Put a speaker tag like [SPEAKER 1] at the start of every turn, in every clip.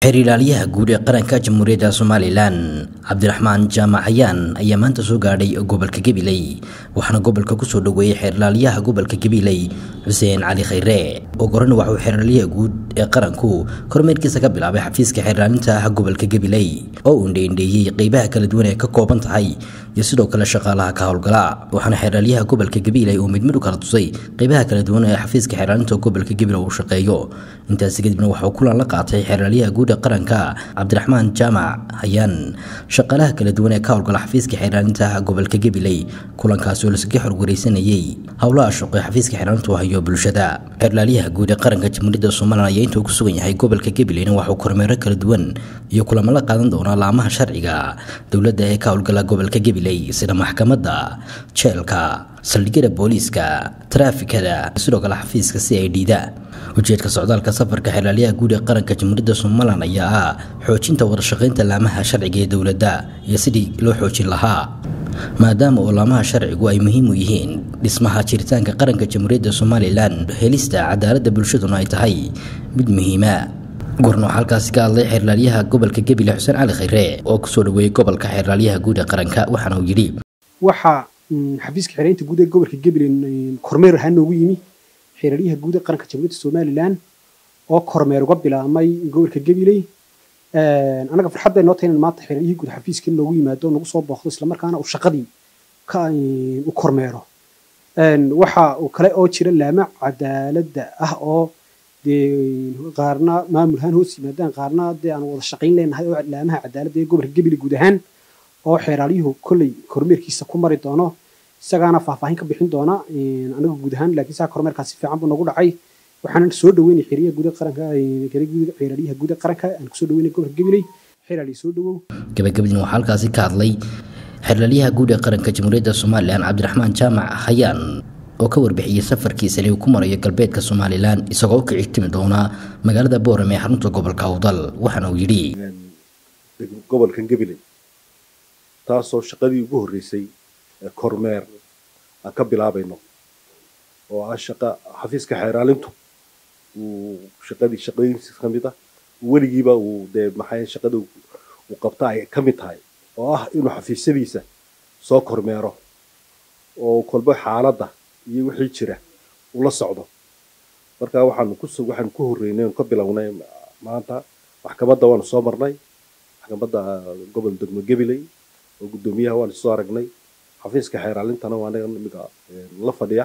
[SPEAKER 1] xeer ilaaliyaha guud ee qaranka jamhuuriyadda somalilan cabdiraxmaan jaamac xayaan ayaa maanta soo gaadhay gobolka gabiley waxaana gobolka kusoo dhoweeyey xeer ilaaliyaha gobolka gabiley xuseen cali khayre oo gorana waxauu xeer ilaaliyaha guud ee qaranku kormeerkiisa ka bilaabay xafiiska xeer ilaalinta ah gobolka gabiley oo uu indheindheeyey qeybaha kala duwan ee ka kooban tahay iyo sidoo kale shaqaalaha ka howlgala waxaana xeer ilaaliyaha gobolka gabiley uu midmid u kala tusay qeybaha kala duwan ee xafiiska xeer ilaalinta gobolka gabiley uu shaqeeyo intaasi kadibna waxauu kulan la qaatay xeer ilaaliyaha guud ee qaranka cabdiraxmaan jaamac hayaan shaqaalaha kala duwan ee ka howlgala xafiiska xeer ilaalinta gobolka gabiley kulankaasi oo lasaga xorwareysanayey howlaha shaqo ee xafiiska xeer ilaalintu hayo bulshada xeer ilaaliyaha guud ee qaranka jamhuuriyadda somalilan ayaa intuu ku sugan yahay gobolka gabileyna waxauu kormeero kala duwan iyo kulamo la qaadan doonaa laamaha sharciga dowladda ee ka howlgala gobolka gabiley sida maxkamadda jeelka saldhigyada booliiska taraafikada sidoo kale xafiiska c i d da ujeedka socdaalka safarka xeerlaaliyaha guud ee qaranka jamhuuriyadda somalilan ayaa ah xoojinta wadashaqeynta laamaha sharciga ee dowladda iyo sidii loo xoojin lahaa maadaama oo laamaha sharcigu ay muhiim u yihiin dhismaha jiritaanka qaranka jamhuuriyadda somalilan helista cadaaladda bulshaduna ay tahay mid muhiima gorno waxaa halkaasi ka hadlay xeerlaaliyaha gobolka gebile xuseen cali khayre oo kusoo dhaweeyey gobolka xeerlaaliyaha guud ee qaranka waxaana uu yidhi
[SPEAKER 2] waxaa xafiiska xeeraynta guud ee gobolka gabiley kormeer ahaan noogu yimi xeeraryaha guud ee qaranka jamhuuriyadda somalilan oo kormeer uga bilaabmay gobolka gabiley anaga farxad bay noo tahay inaan maanta xeeraryihii guud xafiiska noogu yimaado nagu soo booqdo islamarkaana uu shaqadii u kormeero waxa uu kale oo jira laama cadaaladda ah oo dee qaarna maamul ahaan hoos yimaadaan qaarna dee aan wada shaqayn leenahay oo laamaha cadaaladda ee gobolka gabiley guud ahaan oo xeeraalyuhu kolley kormeerkiisa ku mari doono isagaana faahfaahin ka bixin doona anaga guud ahaan laakiin saa kormeerkaas si fiican buu nagu dhacay waxaanan soo dhaweynay xeeryaha guud qaranka xeeraryaha guud qaranka aan kusoo dhaweynay gobolka gabiley xeeraaliya soo dhawow
[SPEAKER 1] gabagabadina waxaa halkaasi ka hadlay xeerlaaliyaha guud ee qaranka jamhuuriyadda somalilan cabdiraxmaan jaamac hayaan oo ka warbixiyey safarkiisa inuu ku marayo galbeedka somalilan isagoo u kici timi doona magaalada boorame ee xarunta gobolka awdal waxaana uu yidhi
[SPEAKER 3] gobolkan gabiley taasoo shaqadii ugu horreysay kormeer aan ka bilaabayno oo ah shaqa xafiiska xeeraalintu uu shaqadii shaqooyinkiisa ka mid ah weligiiba uu dee maxay shaqada uu qabta ay ka mid tahay oo ah inuu xafiisyadiisa soo kormeero oo kolba xaaladda iyo wixii jira ula socdo marka waxaanu ku waxaanu ku horreynay ka bilownay maanta maxkamadda waanu soo marnay maxkamadda gobol degmo gabiley oo guddoomiyaha waanu soo aragnay xafiiska xeeraalintana waa anaga imika la fadhiya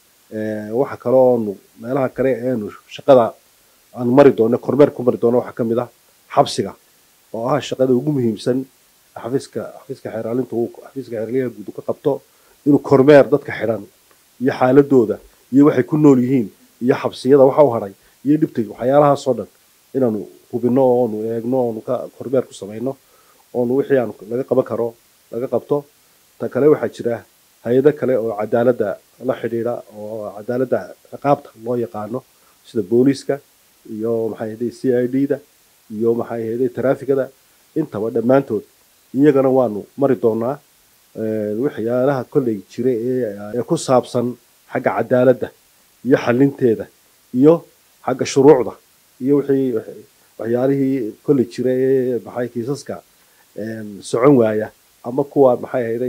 [SPEAKER 3] waxa kale oonu meelaha kale eenu shaqada aanu mari doono kormeer ku mari doono waxaa ka mid ah xabsiga oo ah shaqada ugu muhiimsan xafiiska xafiiska xeeraalinta uu xafiiska xeeraalyaha guud ka qabto inuu kormeer dadka xidhan iyo xaaladooda iyo waxay ku nool yihiin iyo xabsiyada waxa u hadhay iyo dhibta waxyaalahaasoo dhan inaanu hubino oonu eegno oonu ka kormeer ku samayno oonu wixii aanu laga qaban karo laga qabto ta kale waxaa jira hay-ado kale oo cadaaladda la xidhiidha oo cadaaladda ciqaabta loo yaqaano sida booliiska iyo maxay ahday c i d da iyo maxay ahday taraafikada intaba dhammaantood iyagana waanu mari doonaa waxyaalaha kolley jira ee ku saabsan xagga cadaaladda iyo xalinteeda iyo xagga shuruucda iyo wixii waxyaalihii kolley jira ee maxay kiisaska socon waaya ama kuwa maxay ahayday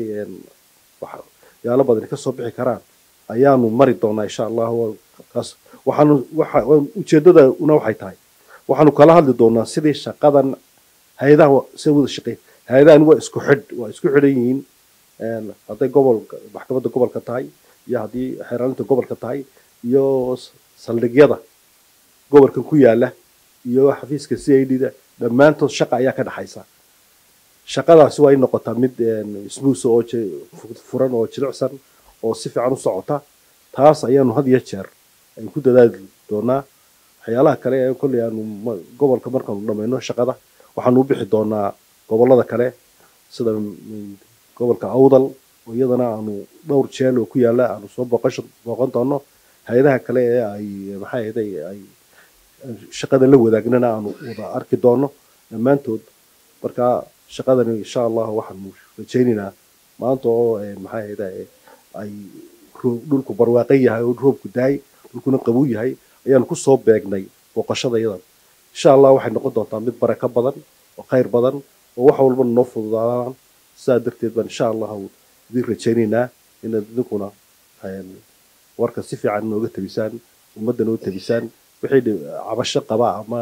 [SPEAKER 3] yaalo badani kasoo bixi karaan ayaanu mari doonaa insha allahu kaas waxaanu waxa ujeedadana waxay tahay waxaanu kala hadli doonaa sidii shaqadan hay-adaha si wada shaqeyn hay-adahan waa isku xidh waa isku xidhan yihiin hadday gobolka maxkamadda gobolka tahay iyo haddii xeeraalinta gobolka tahay iyo saldhigyada gobolkan ku yaala iyo xafiiska c i d da dhammaantood shaqa ayaa ka dhexaysa shaqadaasi waa in noqotaa mid smuus oo furan oo jilicsan oo si fiican u socota taas ayaanu had iyo jeer aynu ku dadaali doonaa waxyaalaha kale ee kolley aanu gobolka markaanu dhamayno shaqada waxaanu u bixi doonaa gobollada kale sida gobolka awdal oo iyadana aanu dhowr jeel oo ku yaala aanu soo booqasho booqan doono hay-adaha kale ee ay maxay ahday ay shaqada la wadaagnana aanu wada arki doono dhammaantood marka shaqadani insha allah waxaanu rajaynaynaa maanta oo maxay ahayda ay dhulku barwaaqan yahay oo roobku daay dhulkuna qabow yahay ayaanu kusoo beegnay booqashada iyadan insha allah waxay noqon doontaa mid barako badan oo khayr badan oo wax walbana noo fududaadaan sidaa darteed baan insha allah idin rajaynaynaa inaad idinkuna warka si fiican nooga tabisaan ummadda noo tabisaan wixii cabasho qaba ama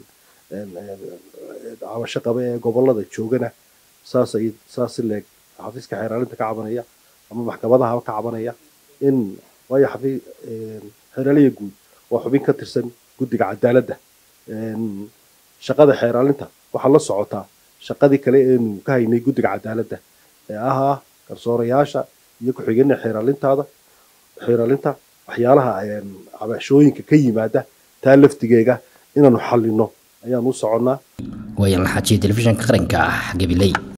[SPEAKER 3] cabasho qaba ee gobolada joogana saas ay saas si leeg xafiiska xeeraalinta ka cabanaya ama maxkamadaha ka cabanaya in waayo xafi xeeraaliya guud waa xubin ka tirsan guddiga cadaaladda shaqada xeeraalinta waxaa la socotaa shaqadii kale eenu ka haynay guddiga cadaaladda ee ahaa garsoorayaasha iyo ku-xigeenna xeeraalintaada xeeraalinta waxyaalaha cabashooyinka ka yimaada taa laftigeega inaanu xallino ayaan u soconnaa
[SPEAKER 1] waayan la xajiya telefishinka qaranka ah gabiley